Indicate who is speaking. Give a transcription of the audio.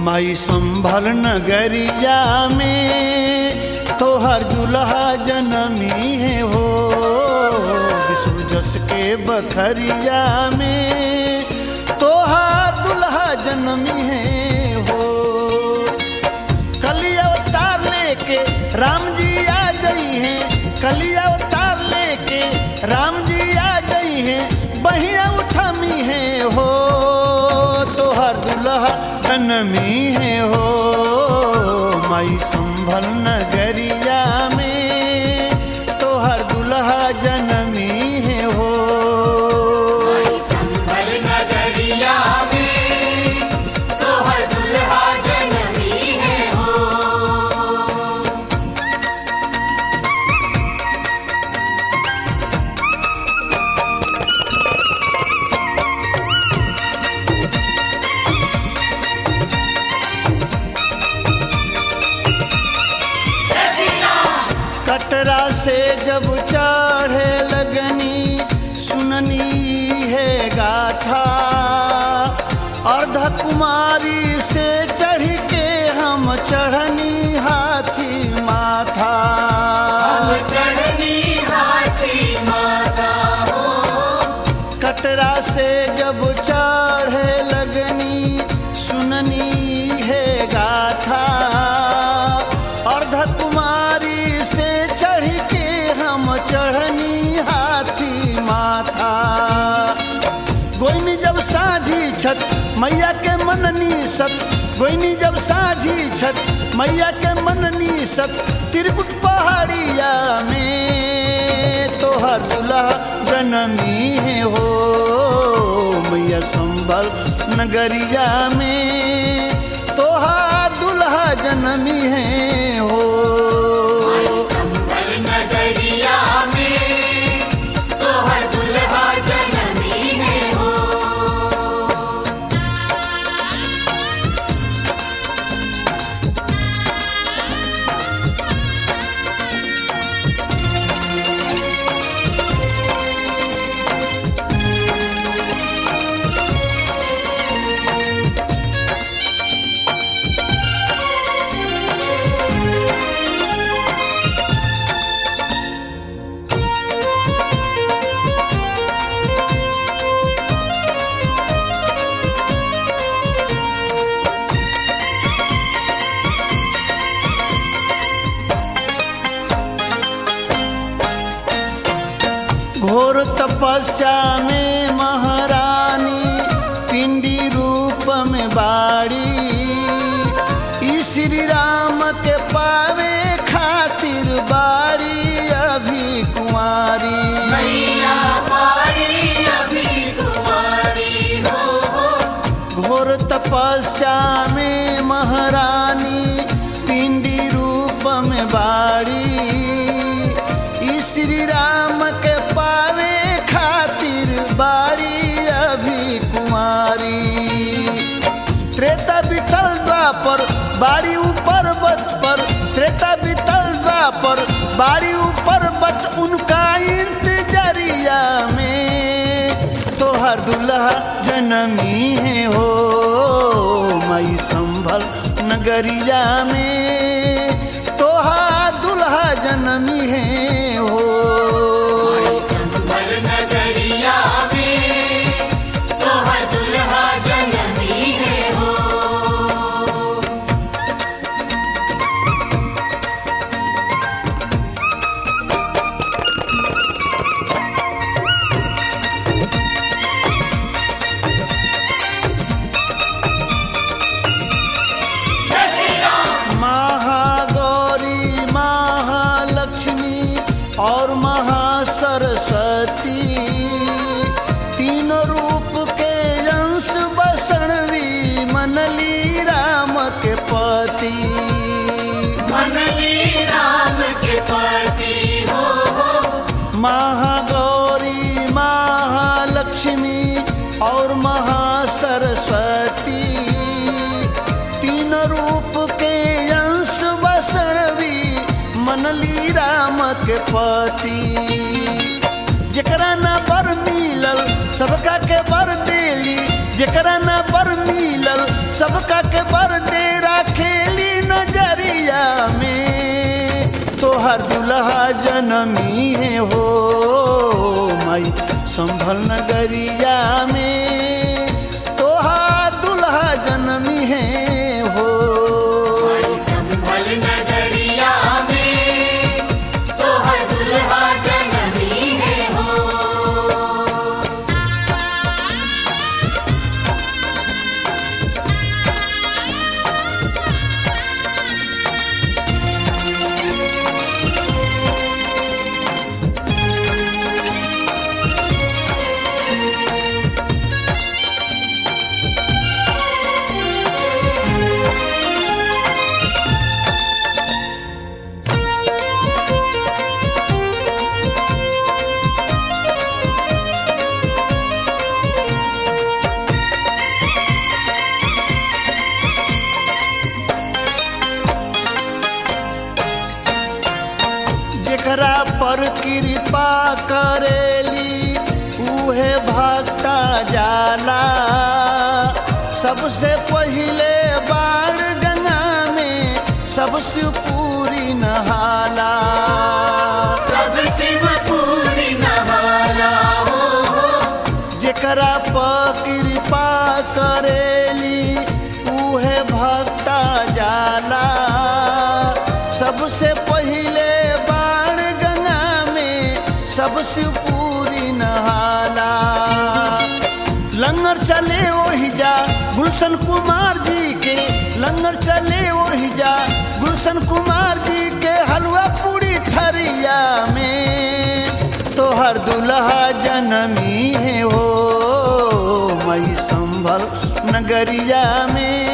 Speaker 1: माई संभल नगरिया में तोहर दुल्हा जनमी है हो विष्णु जस के बखरिया में तोहर दुल्हा जनमी है हो कली अवतार लेके राम जी आ गई हैं कली अवतार लेके राम जी आ गई हैं बहिया उथमी है हो तोहर दुल्हा जनमी है हो माई संभल नगरिया में तोहर दुल्हा जनमी है हो
Speaker 2: संभल नगरिया में तोहर दुल्हा जनमी है हो
Speaker 1: कटरा से जब चढ़े लगनी सुननी है गाथा अर्ध कुमारी से चढ़ के हम चढ़नी हाथी माथा
Speaker 2: चढ़नी हाथी माता
Speaker 1: कटरा से जब चढ़े लगनी सुननी है गाथा अर्ध कुमारी से चढ़ के हम चढ़नी हाथी माथा गोइनी जब साझी छत मैया के मननी सत गोइनी जब साझी छत मैया के मननी सत त्रिकुट पहाड़िया में तोहर दुल्हा जनमी है हो मैया संभल नगरिया में तोहार दुल्हा जनमी है हो
Speaker 2: संभल नगरिया में तोहर दुल्हा जनमी है हो
Speaker 1: घोर तपस्या में महारानी पिंडी रूप में बाड़ी ई श्री राम के पावे खातिर बाड़ी अभी कुंवारी
Speaker 2: मैया पारी अभी कुमारी हो हो
Speaker 1: घोर तपस्या में महारानी पिंडी रूप में बाड़ी ई श्री राम के पावे खातिर बाड़ी अभी कुमारी त्रेता बितल द्वापर बाड़ी ऊपर बत पर त्रेता बितल द्वापर बाड़ी ऊपर बत उनका इंतजरिया में तोहर दुल्हा जनमी है हो मई संभल नगरिया में तोहार दुल्हा जनमी है हो
Speaker 2: संभल नगरिया में तोहर दुल्हा जनमी है हो
Speaker 1: महागौरी महालक्ष्मी और महासरस्वती तीनों रूप के अंश बसणवी मनली राम के पति
Speaker 2: मनली राम के पति हो हो
Speaker 1: महागौरी महालक्ष्मी और महासरस्वती तीन रूप के अंश बसणवी मनली राम के पति जकरा न बर मिलल सबका के बर देली जेकरा न बर मिलल सबका के बर दे खेली नजरिया में तोहर दुल्हा जनमी है हो माई संभल नगरिया में तोहार दुल्हा जनमी है हो
Speaker 2: संभल नगरिया में तोहर दुल्हा जनमी है हो
Speaker 1: जेकरा पर कृपा करेली उहे भक्ता जाला सबसे पहिले बाण गंगा में सबसे पूरी नहाला
Speaker 2: सब शिव पूरी नहाला हो
Speaker 1: जेकरा पर कृपा करेली उहे भक्ता जाला सबसे पहिले बाण गंगा में सबसे पूरी नहाला लंगर चले वही जा गुलशन कुमार जी के लंगर चले वही जा गुलशन कुमार जी के हलवा पूरी थरिया में तोहर दुल्हा जनमी है हो मई संभल नगरिया में